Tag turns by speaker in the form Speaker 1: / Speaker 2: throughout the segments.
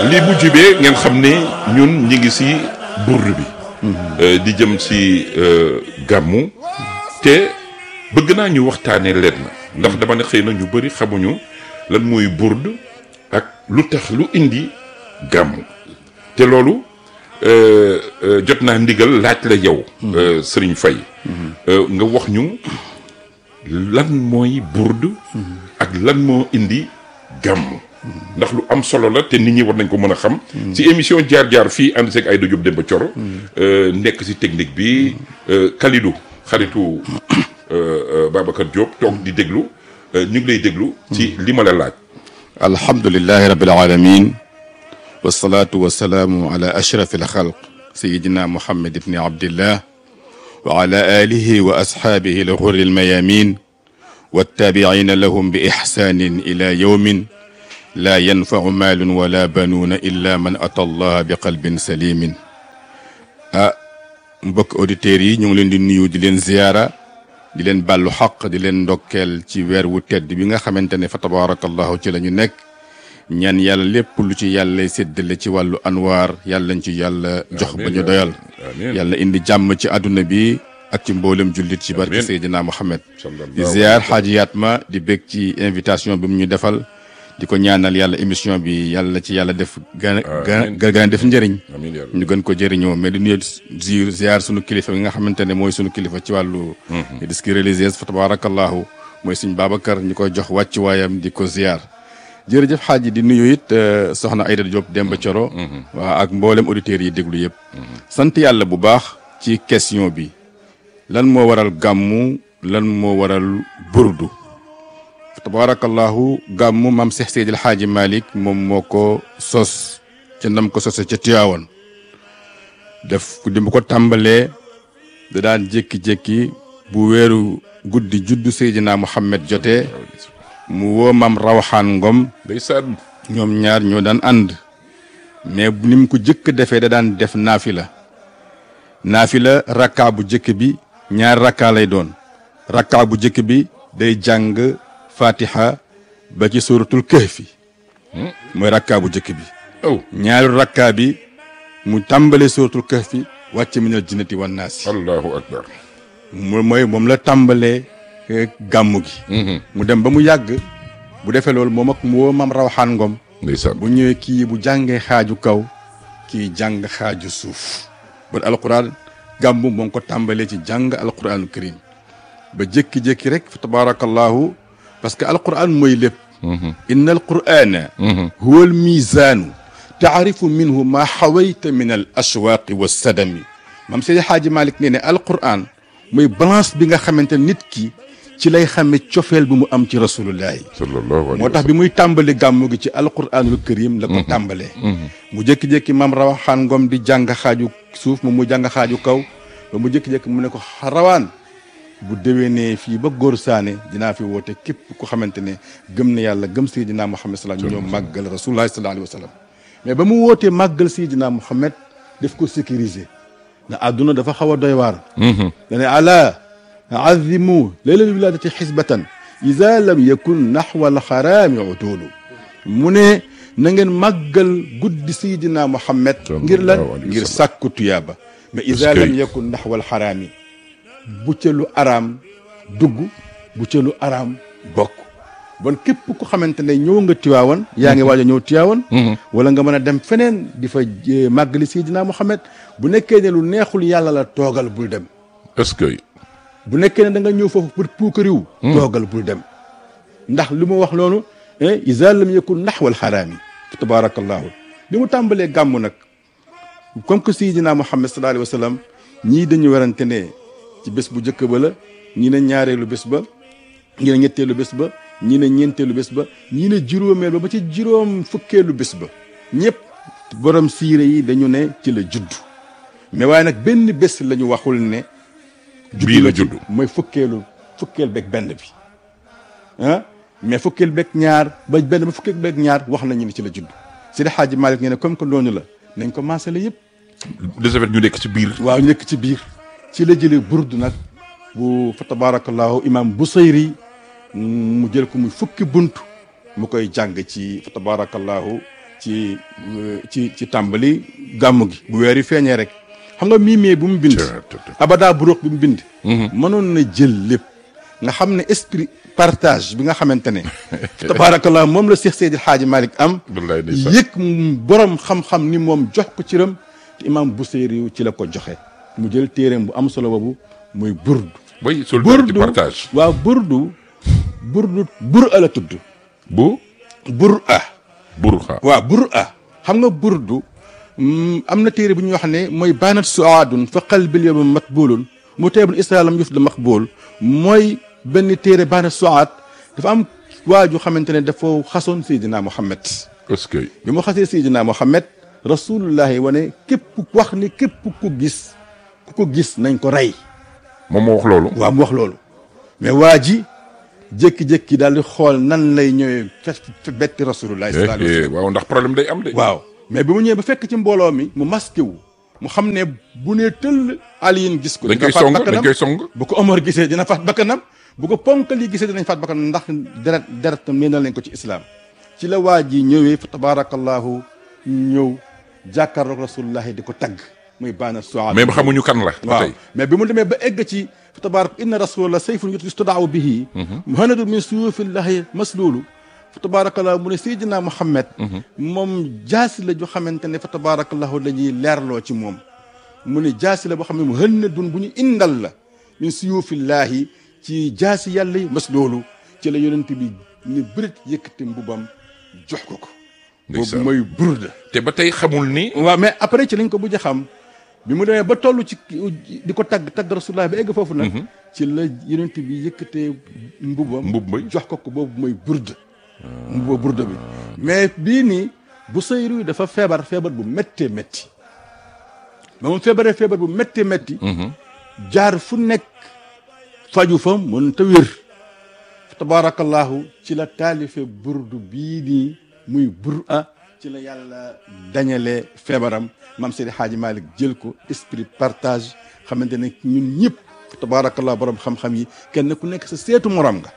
Speaker 1: lii bu jibee ngeen xam ne ñun ñi ngi si burd bi Euh, di jëm si euh, gàmmu te bëgg naa ñu waxtaanee leen na ndax dama ne xëy na ñu bëri xamuñu lan mooy burd ak lu tax lu indi gàmmu te loolu euh, euh, jot naa ndigal laaj la yow euh, Serigne Faye Euh, nga wax ñu lan mooy burd ak lan moo indi gàmmu ndax lu am solo la te nit ñi war nañ ko mën a xam si émission jaar-jaar fii ànd seeg Aïda Diop Demba Thioro euh, nekk si technique bi euh, Kalidou xaritu euh, euh, Babacar Diop toog di déglu euh, ñu ngi lay déglu ci li ma la laaj
Speaker 2: alhamdulilahi rabil alamin wasalaatu wasalaamu ala ashrafi alxalq sayidina muhammad ibni abdillah wa ala alihi wa ashaabihi alxurri almayamin wattaabiciina lahum bi ixsaanin ila yowmin laa yanfacu maalun wala banuuna illa man ata allaha bi qalbin salimin ah mbokk auditeurs yi ñu ngi leen di nuyu di leen ziyaara di leen bàllu xaq di leen ndokkeel ci weer wu tedd bi nga xamante ne fa tabarakallahu ci la ñu nekk ñaan yàlla lépp lu ci yàlla séddale ci wàllu anwaar yàlla ñu ci yàlla jox ba ñu doyal
Speaker 1: amiin
Speaker 2: yàlla indi jàmm ci àdduna bi ak ci mboolem jullit ci barke
Speaker 1: Amiin.
Speaker 2: Seydina Muhammad
Speaker 1: Sallallahu
Speaker 2: di ziar xaaji Yatma di bég ci invitation bi mu ñu defal di ko ñaanal yàlla émission bi yàlla ci yàlla def gën a
Speaker 1: Amiin.
Speaker 2: gën a def njëriñ
Speaker 1: amiin yàlla
Speaker 2: ñu gën ko jëriñoo mais di nuyu ziir ziar sunu kilifa bi nga xamante ne mooy sunu kilifa ci wàllu disque religieuse fa tabarakallahu mooy suñ Babacar ñu koy jox wàccuwaayam di ko ziar jërëjëf xaaji di nuyu it euh, soxna Aïda Diop Demba Thioro waa ak mboolem auditeurs yi déglu yëpp sant yàlla bu baax ci question bi lan moo waral gàmmu lan moo waral burdu fa tabarakallahu gàmmu maam Seex Seydil Xaaji Malick moom moo ko sos ca nam ko sose ca Tiwaawan def di mu ko tàmbalee da daan jékki-jékki bu weeru guddi juddu Seydina Muhammad jotee mu woo maam Rawaxaan Ngom
Speaker 1: ndeysaan
Speaker 2: ñoom ñaar ñoo daan ànd mais ni mu ko jëkk defee da daan def naafila naafila rakkaa bu jëkk bi ñaar rakkaa lay doon rakkaa bu jëkk bi day jàng fatiha ba ci suratul kahfi mooy rakkaa bu jëkk bi
Speaker 1: oh
Speaker 2: ñaaru rakkaa bi mu tàmbale suratul kahfi wàcc minal jinnati wan naasi
Speaker 1: allahu akbar
Speaker 2: mu mooy moom la tàmbalee eh, gàmmu gi mu dem ba mu yàgg bu defee loolu moom ak mu woo mam rawaxaan ngom
Speaker 1: ndeysaan
Speaker 2: bu ñëwee kii bu jàngee xaaju kaw kii jàng xaaju suuf bon alquran gàmmu moo ngi ko tàmbalee ci jàng alquranu karim ba jékki-jékki rek fa tabarakallahu parce que alquran mooy lépp inna alqurana huwa almizaanu taarifu minhu ma xawayta min al ashwaaqi wa sadami mam seydi xaaji malik nee ne alquran mooy balance bi nga xamante ne nit ki ci lay xame cofeel bi mu am ci rasulullahi
Speaker 1: sallallahu alayhi
Speaker 2: moo tax bi muy tàmbali gàmmu gi ci alquranul karim la ko tàmbalee mu jékki-jékki mam rawaxaan ngom di jàng xaaju suuf moom mu jàng xaaju kaw ba mu jékki-jékki mu ne ko rawaan bu déwénee fii ba góor saane dinaa fi woote képp ku xamante ne gëm na yàlla gëm Seydina Muhammad salaam ñu ñoo màggal rasulullahi sallallahu alayhi wa sallam mais ba mu wootee màggal Seydina Muhammad def ko sécuriser na àdduna dafa xaw a doy waar dane ala azimu leylal wiladati xisbatan ida lam yakun naxwa alxaraami utulu mu ne na ngeen màggal guddi Seydina Muhammad ngir lan
Speaker 1: sallallahu alayhi wa
Speaker 2: ngir
Speaker 1: sallam.
Speaker 2: sàkku tuyaaba mais ida
Speaker 1: Est-ce que-
Speaker 2: lam yakun naxwa alxaraami bu ca lu araam dugg bu ca lu araam bokk bon képp ku xamante ne ñëw nga Tiwaawan yaa ngi waaj a ñëw Tiwaawan wala nga mën a dem feneen di fa eh, màggali Seydina Muhammad bu nekkee ne lu neexul yàlla la toogal bul dem
Speaker 1: est-ce que
Speaker 2: bu nekkee ne da nga ñëw foofu pour puukariw toogal bul dem ndax li mu wax loolu isa lam yakun naxwal xaraami tabaarakallahu li mu tàmbalee gàmm nag comme que Seydina Muhammad sallallahu alayhi wa sallam ñii dañu werante ne ci bés bu njëkk ba la ñii ne ñaareelu bés ba ñii ne ñetteelu bés ba ñii ne ñeenteelu bés ba ñii ne juróomeel ba ba ci juróom fukkeelu bés ba ñëpp borom siire yi dañu ne ci la judd mais waaye nag benn bés la ñu waxul ne
Speaker 1: bii la
Speaker 2: ci
Speaker 1: judd
Speaker 2: mooy fukkeelu fukkeel beeg benn bi ah mais fukkeel beeg ñaar ba benn ba fukkeel beeg ñaar wax nañu ni ci la judd Seydi Hadji Malick ne comme que noonu la nañ ko maasale yëpp
Speaker 1: de ce fait ñu nekk ci biir
Speaker 2: waaw ñu nekk ci biir ci la jëlee burdu nag bu fa tabarakallahu imam Busayri mu jël ko muy fukki bunt mu koy jàng ci fa tabarakallahu ci euh, ci ci tàmbali gàmmu gi bu weer yi feeñee rek xam nga miimee bu mu bind abada buruq bi mu bind mënoon na jël lépp nga xam ne esprit partage bi nga xamante ne tabaarakallah moom la Seex Seydi Xaaji Malick am
Speaker 1: wallaay ndeysaan
Speaker 2: yëg borom xam-xam ni moom jox ko ciram te imam Buseyri ci la ko joxe mu jël téereem bu am solo boobu muy burdu
Speaker 1: way solidarité
Speaker 2: burdu
Speaker 1: partage
Speaker 2: waaw burdu burdu bur a la tudd
Speaker 1: bu
Speaker 2: bur a
Speaker 1: burxa
Speaker 2: waaw bur a xam nga burdu mm, am na téere bu ñuy wax ne mooy baanat suaadun fa qalbil yawma matbulun mu teebul islam yuf da maqbul mooy benn téere baanat suaad dafa am waaju xamante ne dafa xasoon Seydina Muhammad
Speaker 1: est-ce que
Speaker 2: bi mu xasee Seydina Muhammad rasulullahi wane képp wax ni képp ku gis ku ko gis nañ ko rey
Speaker 1: moom moo wax loolu
Speaker 2: waaw mu wax loolu mais waa ji jékki-jékki daal di xool nan lay ñëwee fe fe betti rasulullahi sallallahu alayhi wa sallam
Speaker 1: waaw ndax problème day am de
Speaker 2: waaw mais bi mu ñëwee ba fekk ci mbooloo mi mu masqué wu mu xam ne bu nee tëll aliyin gis ko
Speaker 1: dañ
Speaker 2: dina
Speaker 1: koy
Speaker 2: faat
Speaker 1: song dañ
Speaker 2: bakkanam
Speaker 1: koy song
Speaker 2: bu ko Omar gisee dina faat bakkanam bu ko ponkal yi gisee dinañ faat bakkanam ndax deret deret nee na lañ ko ci islam ci la waa ji ñëwee fa tabarakallahu ñëw jàkkaarloog rasulullahi di ko tagg muy baana soa
Speaker 1: mais xamuñu kan la ba
Speaker 2: waaw
Speaker 1: tey
Speaker 2: mais bi mu demee ba egg ci fa tabarak inna rasulallah sayfun yustadaaw bihi muhanadu min suyufillahi masluulu fa tabarakallahu mu ne Seydina Muhammad moom jaasi la ju xamante ne fa tabarakallahu la ñuy leerloo ci moom mu ne jaasi la boo xam ne mu hën na dun bu ñu indal la min suyufillahi ci jaasi yàlla yi masluulu ci la yonent bi ni bërit yëkkati mbubam jox ko ko boobu
Speaker 1: Ndeysaan.
Speaker 2: mooy burda
Speaker 1: te ba tey xamul ni
Speaker 2: waaw mais après ci lañ ko mujj a xam bi mu demee ba toll ci di ko tagg tagg rasulullah ba egg foofu nag ci la yonent bi yëkkatee mbubam
Speaker 1: Mbub ba.
Speaker 2: jox ko ko boobu mooy burda mbuba burda bi mais bii nii bu sayru dafa feebar feebar bu méttee métti ba mu feebaree feebar bu méttee métti jaar fu nekk faju fa mën ta wér tabarakallahu ci la taalife burdu bii nii muy bur a ci la yàlla dañale feebaram maam Seydi Hadji Malick jël ko esprit partage xamante ne ñun ñëpp tabarakallah borom xam-xam yi kenn ku nekk sa seetu morom nga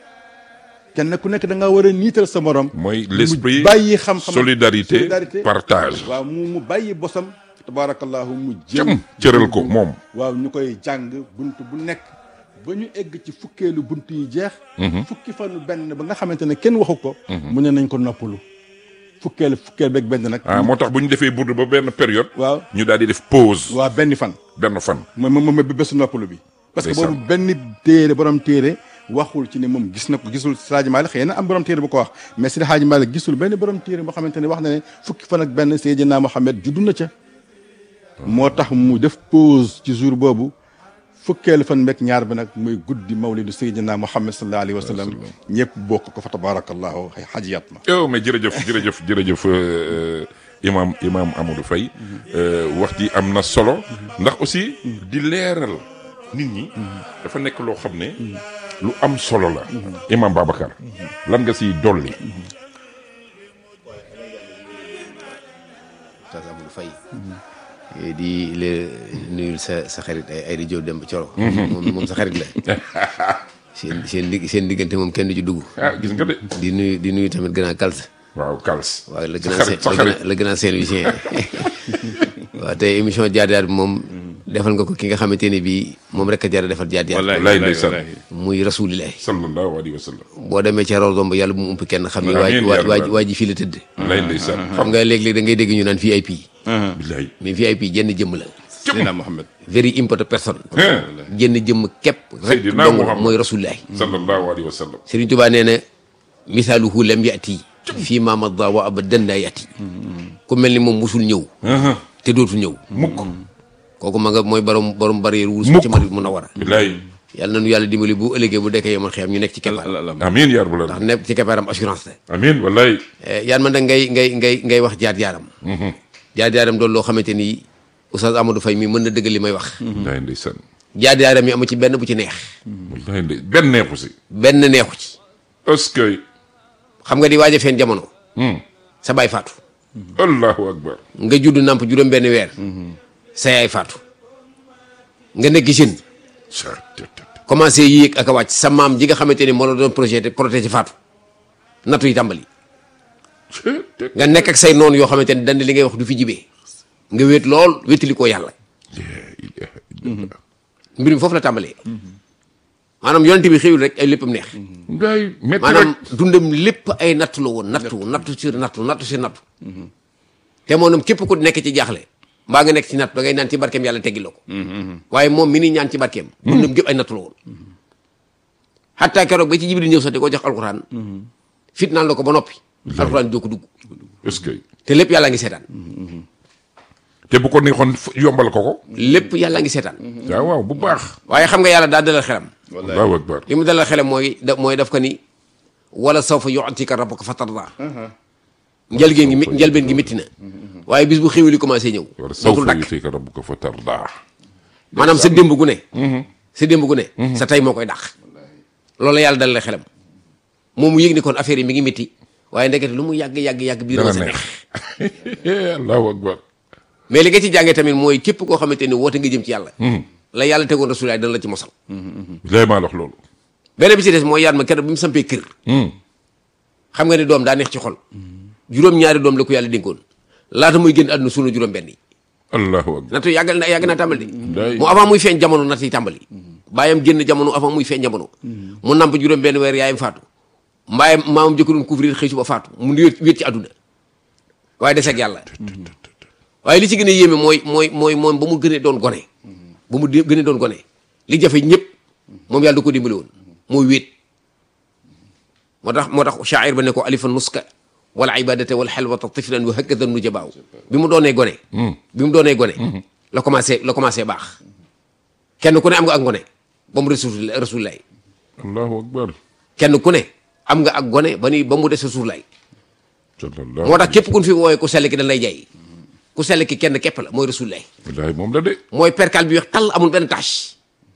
Speaker 2: kenn ku nekk da nga war a niital sa morom
Speaker 1: mooy
Speaker 2: mu
Speaker 1: l'esprit
Speaker 2: bàyyi xam-xam
Speaker 1: solidarité partage
Speaker 2: waaw mu mu bàyyi bosam tabarakallahu mu
Speaker 1: cam
Speaker 2: jël
Speaker 1: cëral ko moom
Speaker 2: waaw ñu koy jàng bunt bu nekk ba ñu egg ci fukkeelu bunt yi jeex fukki fanu benn ba nga xamante ne kenn waxu ko mu ne nañ ko noppalu fukkeelu fukkeel beeg benn nag
Speaker 1: ah moo tax bu ñu defee burdu ba benn période
Speaker 2: waaw
Speaker 1: ñu daal di def pause
Speaker 2: waaw benn fan
Speaker 1: benn fan
Speaker 2: mooy moom mooy bésu noppalu bi parce que
Speaker 1: Ndeysaan.
Speaker 2: boobu benn téere borom téere waxul ci ne moom gis na ko gisul Seydi Hadji Malick xëy na am borom téere bu ko wax mais Seydi Hadji Malick gisul benn borom téere boo xamante ne wax na ne fukki fan ak benn Seydina Mohamed juddu na ca moo tax mu def pause ci jour boobu fukkeelu fan meeg ñaar bi nag muy guddi mawlidu Seydina Mohamed sallallahu alayhi wa sallam ñëpp bokk ko fa tabarakallahu xay xajiyat ma
Speaker 1: yow mais jërëjëf jërëjëf jërëjëf euh, imam imam Amadou Faye euh, wax ji am na solo ndax aussi di leeral nit ñi dafa nekk loo xam ne lu am solo la imam Babacar lan nga siy dolli
Speaker 3: Oustaz Amadou Faye di la nuyul sa sa xarit ay ay di Jóob dem ba Coro moom moom sa xarit la seen seen dig seen diggante moom kenn du ci dugg
Speaker 1: ah gis nga de
Speaker 3: di nuyu di nuyu tamit grand Kalsa
Speaker 1: waaw Kals
Speaker 3: waaw la
Speaker 1: sa
Speaker 3: grand
Speaker 1: xarit sa
Speaker 3: la
Speaker 1: xarit
Speaker 3: grand la grand Saint-Louisien waaw tey émission jaar jaar bi moom defal nga ko ki nga xamante ne bii moom rek a jar a defal jaar jaar
Speaker 1: Wallaay ndeysaan.
Speaker 3: muy rasulilah
Speaker 1: sallallahu alayhi wa sallam
Speaker 3: boo demee ca raw domb yàlla bu mu ump kenn xam ni
Speaker 1: Amiin
Speaker 3: waa
Speaker 1: yaa
Speaker 3: waa
Speaker 1: rabbal.
Speaker 3: waa ji fii la tëdd
Speaker 1: lay ndeysaan
Speaker 3: xam nga léeg-léeg da ngay dégg ñu naan VIP
Speaker 1: billahi
Speaker 3: mais VIP jenn jëmm la
Speaker 2: Seydina Mohamed
Speaker 3: very important person
Speaker 1: Hein.
Speaker 3: jenn jëmm képp rek
Speaker 1: Seydina
Speaker 3: dong
Speaker 1: Muhammad.
Speaker 3: mooy rasulullahi
Speaker 1: sallallahu alayhi wa sallam
Speaker 3: Sëriñ Tuubaa nee na misaaluhu lam yati fii ma madda wa abadan la yati ku mel ni moom musul ñëw te dootul ñëw
Speaker 1: mukk
Speaker 3: kooku ma nga mooy borom borom barrière wurus
Speaker 1: Mukk.
Speaker 3: ci Madina Munawwara
Speaker 1: billahi
Speaker 3: yàlla nañu yàlla dimbali bu ëllëgee bu dekkee yomal xiyam ñu nekk ci keppaar
Speaker 1: amin ya rabbal
Speaker 3: ndax
Speaker 1: alamin
Speaker 3: nekk ci keppaaram assurance la
Speaker 1: amin wallahi
Speaker 3: yaan man da ngay ngay ngay ngay wax jaar jaaram jaar jaaram doon loo xamante ni Oustaz Amadou Faye mi mën na dëgg li may wax
Speaker 1: wallahi ndeysaan
Speaker 3: jaar jaaram yi amu ci benn bu ci neex
Speaker 1: wallahi ndey benn neexu si
Speaker 3: benn neexu ci
Speaker 1: est-ce que
Speaker 3: xam nga di waaj a feen jamono sa baay faatu
Speaker 1: allahu akbar
Speaker 3: nga judd namp juróom benn weer sa yaay faatu nga nekk jeune commencé yéeg ak a wàcc sa maam ji nga xamante ni moo la doon projet protéger faatu nattu yi tàmbali nga nekk ak say noonu yoo xamante ne dañ li ngay wax du fi jibee nga wéet lool wéetali koo yàlla mbir mi foofu la tàmbalee maanaam yonent bi xëyul rek ay léppam neex
Speaker 1: ngay métti
Speaker 3: maanaam
Speaker 1: rek
Speaker 3: dundam lépp ay nattu la woon nattu nattu sur nattu nattu sur nattu te moom képp ku nekk ci jaaxle mbaa nga nekk ci nattu da ngay naan ci barkeem yàlla teggi la ko waaye moom mi ni ñaan ci barkeem dundam gépp ay nattu la woon xataa keroog ba ci jibril ñëw sax di ko jox alxuraan fitnaan la ko ba noppi alxuraan doo ko dugg
Speaker 1: est-ce que
Speaker 3: te lépp yàlla ngi seetaan
Speaker 1: te bu ko neexoon f- yombal ko ko
Speaker 3: lépp yàlla ngi seetaan
Speaker 1: waaw waaw bu baax
Speaker 3: waaye xam nga yàlla daa dalal xelam
Speaker 1: allahu akbar
Speaker 3: li mu dalal xelam mooy da mooy daf ko ni wala sawfa yu'tika rabbuka fatarda njëlbeen gi mi njëlbeen gi métti na waaye bis bu xéwali commencé ñëw
Speaker 1: war
Speaker 3: dootul
Speaker 1: sawfa
Speaker 3: dakk
Speaker 1: yutika rabbuka fa tarda
Speaker 3: maanaam sa démb gu ne sa démb gu ne sa tey moo koy dàq loolu yàlla dalal xelam moom mu yëg ni kon affaire yi mi ngi métti waaye ndekete lu mu yàgg yàgg yàgg biir
Speaker 1: dana
Speaker 3: sa
Speaker 1: neex
Speaker 3: neex
Speaker 1: allahu akbar
Speaker 3: mais li nga ci jàngee tamit mooy képp koo xamante ni woote nga jëm ci yàlla la yàlla tegoon rasulaay dana la ci mosal
Speaker 1: lay maa wax loolu
Speaker 3: beneen bi ci des mooy yaat ma keroog bi mu sampee kër xam nga ni doom daa neex ci xol juróom-ñaari doom la ko yàlla dénkoon laata muy génn àdduna suuna juróom benn yi
Speaker 1: allahu akbar
Speaker 3: nattu yàggal na yàgg naa tàmbali
Speaker 1: Day.
Speaker 3: de mu avant muy feeñ jamono natt yi tàmbali bàyyam génn jamono avant muy feeñ jamono mu namp juróom benn weer yaayam faatu mbaayam maamam jëkko doon couvrir xëy suba faatu mu wét wét ci àdduna waaye des ak yàlla waaye li ci gën a yéeme mooy mooy mooy moom ba mu gënee doon gone ba mu di- gënee doon gone li jafe ñëpp moom yàlla da ko dimbali woon mooy wéet moo tax moo tax shaa'ir ba ne ko alifa nuska wal ibadata wal xelwata tiflan wa hakada nu jabaaw bi mu doonee gone bi mu doonee gone la commencé la commencé baax kenn ku ne am nga ak ngone ba mu rasul rasulullah
Speaker 1: allahu akbar
Speaker 3: kenn ku ne am nga ak gone ba ni ba mu des rasulullah
Speaker 1: sallallahu
Speaker 3: moo tax képp ku ñu fi woowee ku sell ki dañ lay jaay ku sell ki kenn képp la mooy rasulullah
Speaker 1: wallahi moom la de
Speaker 3: mooy perkal bi weex tàll amul benn tâche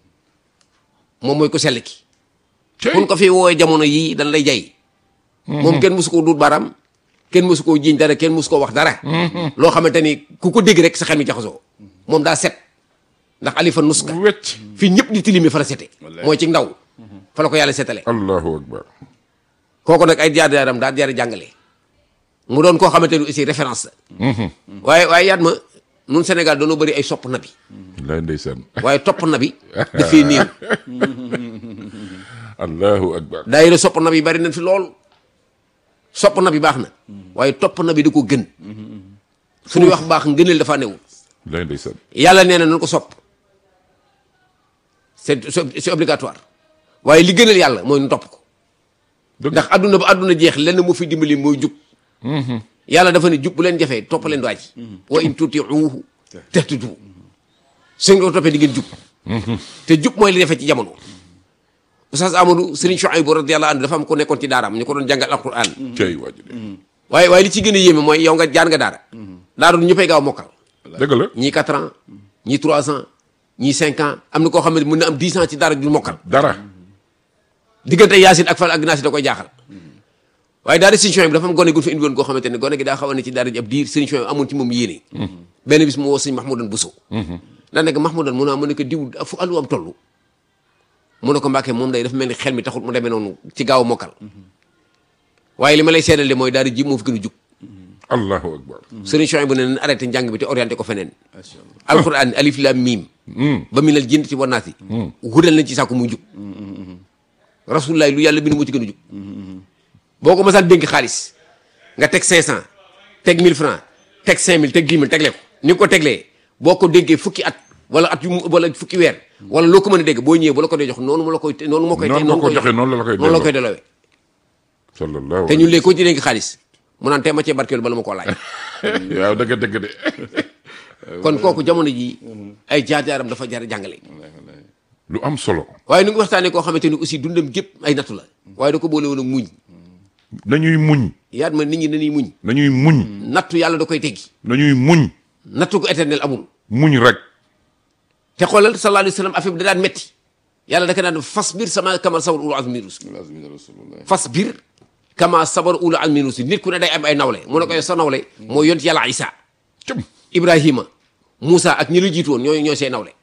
Speaker 3: moom mooy ku sell ki
Speaker 1: cey
Speaker 3: kun ko fi woowee jamono yii dañ lay jay moom kenn musu koo duut baaraam kenn musu koo jiiñ dara kenn musu koo wax dara loo xamante ni ku ko dégg rek sa xel mi jaxasoo moom daa set ndax alifa nuska
Speaker 1: wecc
Speaker 3: fii ñëpp di tilimi fa la sete mooy ci ndaw fa la ko yàlla setale
Speaker 1: allahu akbar
Speaker 3: kooku nag ay jaar-jaaram daa jaar jàngale mu doon koo xamante ni aussi référence la waaye waaye yaat ma nun Sénégal dañoo bëri ay sopp nabi
Speaker 1: wallahi ndeysaan
Speaker 3: waaye topp nabi dafay néew
Speaker 1: allahu akbar
Speaker 3: daayira sopp nabi bari nañ fi lool sopp nabi baax na waaye topp nabi da ko gën suñuy wax baax ngëneel dafa newul
Speaker 1: wallahi ndeysaan
Speaker 3: yàlla nee na nañ ko sopp c'est c'est c'est obligatoire waaye li gënal yàlla mooy nu topp ko
Speaker 1: dëgg
Speaker 3: ndax adduna ba adduna jeex lenn moo fi dimbali mooy jub yàlla dafa ne jub bu leen jafee topp leen waa ji wa in tutiuhu tahtadu su ngeen ko toppee di ngeen jub te jub mooy li defee ci jamono Oustaz Amadou Serigne Chouaïbou radiyallahu anhu dafa am ko nekkoon ci daaraam ñu ko doon jàngal alquran
Speaker 1: cey waaju de
Speaker 3: waaye waaye li ci gën a yéeme mooy yow nga jaar nga daara daara du ñëppay gaaw mokkal
Speaker 1: dëgg la
Speaker 3: ñii 4 ans ñii 3 ans ñii 5 ans am na koo xam ne mën na am 10 ans ci daara ju mokkal
Speaker 1: dara
Speaker 3: diggante yaasin ak fal ak naasi da koy jaaxal waaye daara Serigne Chouaïbou dafa am gone gu fi indi woon goo xamante ne gone gi daa xaw a ne ci daara ji ab diir Serigne Chouaïbou amoon ci moom yéene benn bis mu woo Serigne Mahmoudan Bousso daa nekk Mahmoudan mu ne mu ne ko diw fu allu am toll mu ne ko Mbàkke moom day dafa mel ni xel mi taxul mu demee noonu ci gaaw a mokkal waaye li ma lay seedal de mooy daara ji moo fi gën a jub
Speaker 1: allahu akbar
Speaker 3: Serigne Chouaïbou ne nañ arrêté njàng bi te orienté ko feneen alquran alif lam mim ba minal jinnati wan naasi hudal nañ ci sàkku muy jub rasulullah lu yàlla bind moo ci gën a jub boo ko masaan dénk xaalis nga teg 500 teg 1000 francs teg 5000 teg 10 000 tegle ko ni nga ko teglee boo ko dénkee fukki at wala at yu mu wala fukki weer wala loo ko mën a dégg boo ñëwee bu la ko dee jox noonu mu la koy noonu moo koy
Speaker 1: Noonu nga ko joxe, noonu la la koy
Speaker 3: noonu la
Speaker 1: delloo.
Speaker 3: koy delloowee
Speaker 1: sallallahu
Speaker 3: te ñun léegi ko ci dénk xaalis mu naan tee ma cee barkeelu bala ma koo laaj
Speaker 1: waaw dëgg dëgg de
Speaker 3: kon kooku jamono ji ay jaar-jaaram dafa jar a jàngale
Speaker 1: lu am solo
Speaker 3: waaye nu ngi waxtaanee koo xamante ni aussi dundam gépp ay nattu la waaye da ko boole woon ak muñ
Speaker 1: nañuy muñ
Speaker 3: yaat ma nit ñi dañuy muñ
Speaker 1: nañuy muñ
Speaker 3: nattu yàlla da koy teggi
Speaker 1: nañuy muñ
Speaker 3: nattu ko éternel amul
Speaker 1: muñ rek
Speaker 3: te xoolal sallallahu alayhi wa sallam affaire bi da daan metti yàlla da ko daan fas biir sama kama sabar ulu azmi rusul fas biir kama sabar ulu azmi rusul nit ku ne day am ay nawle mu ne ko yow sa nawle mooy yont yàlla isa
Speaker 1: cëm
Speaker 3: ibrahima Moussa ak ñi la jiitu woon ñooy ñooy see nawle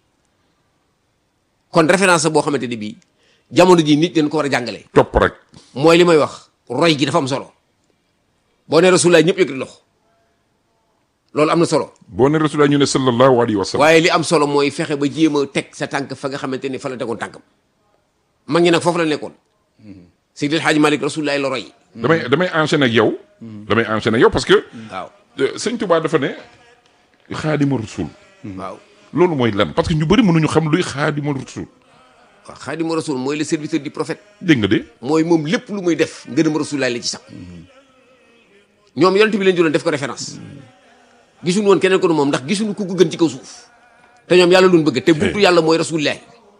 Speaker 3: kon référence boo xamante ni bii jamono ji nit dañ ko war a jàngale
Speaker 1: topp rek
Speaker 3: mooy li may wax roy gi dafa am solo boo ne rasulullah ñëpp yëkkati loxo loolu am na solo
Speaker 1: boo ne rasulullah ñu ne sallallahu alayhi wa sallam
Speaker 3: waaye li am solo mooy fexe ba jéem a teg sa tànk fa nga xamante ni fa la tegoon tànkam mag ñi nag foofu la nekkoon Seydil Hadji Malick rasulullah la roy
Speaker 1: damay damay enchaîner ak yow damay enchaîner ak yow parce que
Speaker 3: waaw
Speaker 1: euh, sëñ Touba dafa ne xaadima rasul
Speaker 3: waaw
Speaker 1: loolu mooy lan parce que ñu bëri mënuñu xam luy xaadima rasul
Speaker 3: waaw xaadimu rasul mooy le serviteur du prophète
Speaker 1: dégg nga de
Speaker 3: mooy moom lépp lu muy def ngërëm rasulullah la ci sax ñoom yonent bi leen jëloon def ko référence gisuñu woon keneen ko nu moom ndax gisuñu ku ko gën ci kaw suuf te ñoom yàlla luñ bëgg te buntu yàlla mooy rasulullah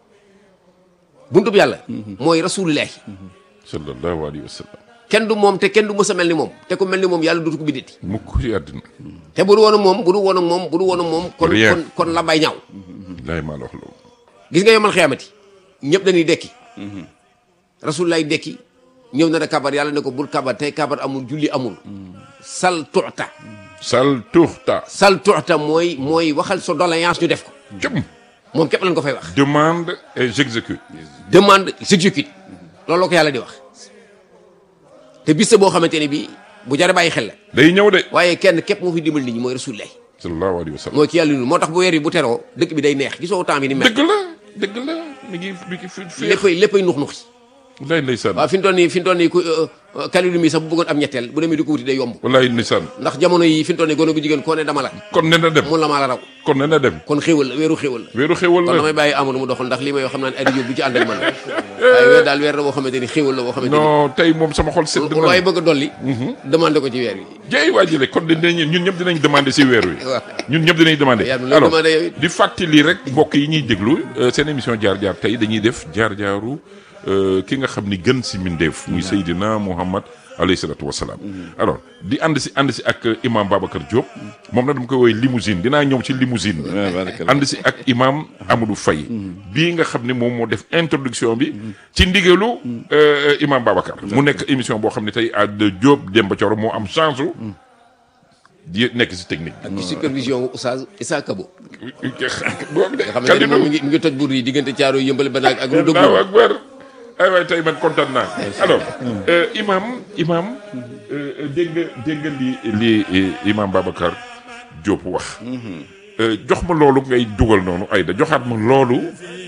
Speaker 3: buntu bi yàlla mooy rasulullah
Speaker 1: sallallahu alayhi wa sallam
Speaker 3: kenn du moom te kenn du mës a mel ni moom te ku mel ni moom yàlla dootu ko bindati
Speaker 1: mukk ci àddina
Speaker 3: te bu du woon ak moom bu du woon ak moom bu du woon ak moom kon
Speaker 1: Rien.
Speaker 3: kon kon la bay ñaaw
Speaker 1: laay maa la wax loolu
Speaker 3: gis nga yomal xiyaamati ñëpp dañuy dekki rasulullah dekki ñëw na da kabar yàlla ne ko bul kabar tey kabar amul julli amul sal tuuta
Speaker 1: sal tuxta
Speaker 3: sal tuuta mooy mooy waxal sa doléance ñu def ko
Speaker 1: jëm
Speaker 3: moom képp lañ ko fay wax
Speaker 1: demande et j'exécute
Speaker 3: demande j'exécute loolu la ko yàlla di wax te bis la boo xamante ne bii bu jare bàyyi xel la
Speaker 1: day ñëw de
Speaker 3: waaye kenn képp moo fi dimbal nit ñi mooy rasulullah
Speaker 1: sallallahu alayhi wa sallam
Speaker 3: mooy ki yàlla nu moo tax bu weer yi bu teroo dëkk bi day neex gisoo temps bi ni mel
Speaker 1: dëgg la dëgg la mi ngi mi ngi fi fi
Speaker 3: léppay léppay nux nuxi
Speaker 1: wallaay ndeysaan
Speaker 3: waaw fi mu toll nii fi mu toll nii ku kalilu mi sax bu bëggoon am ñetteel bu demee di ko wuti day yomb
Speaker 1: wallaay ndeysaan
Speaker 3: ndax jamono yi fi mu toll nii gone gu jigéen koo ne dama la
Speaker 1: kon ne na dem
Speaker 3: mun la maa la raw
Speaker 1: kon ne na dem
Speaker 3: kon xéewal la weeru xéewal la
Speaker 1: weeru xewal
Speaker 3: kon
Speaker 1: la
Speaker 3: damay bàyyi amadou mu doxal ndax lii may wax xam naa ne ay du ci ànd ak man waaye weer daal weer la boo xamante ni xéewal la boo xamante ni
Speaker 1: non tey moom sama xol sedd
Speaker 3: lu
Speaker 1: na
Speaker 3: waaye bëgg a dolli demandé ko ci weer wi
Speaker 1: jey waa jële kon dinañ ñun ñëpp dinañ demandé si weer wi
Speaker 3: waaw.
Speaker 1: ñun ñëpp dinañ demandé
Speaker 3: Yaa ngi lay demandé yow it.
Speaker 1: di fàttali rek mbokk yi ñuy déglu euh, seen émission jaar-jaar tey dañuy def jaar-jaaru euh, ki nga xam ni gën si mindeef muy Seydina Muhammad alayhi salatu wasalaam alors di ànd si ànd si ak imam Babacar Diop moom na dama koy woowee limousine dinaa ñëw ci limousine bi
Speaker 2: waaw barakallah.
Speaker 1: ànd si ak imam Amadou Faye bii nga xam ne moom moo def introduction bi ci ndigalu euh, imam Babacar mu nekk émission boo xam ne tey à Diop Demba Thioro moo am chance u di nekk si technique
Speaker 3: ak ci supervision wu Oustaz Issa Kabo
Speaker 1: bi boobu de
Speaker 3: nga xamante ne moom mi ngi mi ngi toj buur yi diggante caaro yëmbale ba naag ak lu dëgg
Speaker 1: Allahu akbar ay waay tey man kontaan naa alors euh, imam imam euh, dégg nga dégg nga li li eh, imam Babacar Diop wax Euh, jox ma loolu ngay dugal noonu Aïda joxaat ma loolu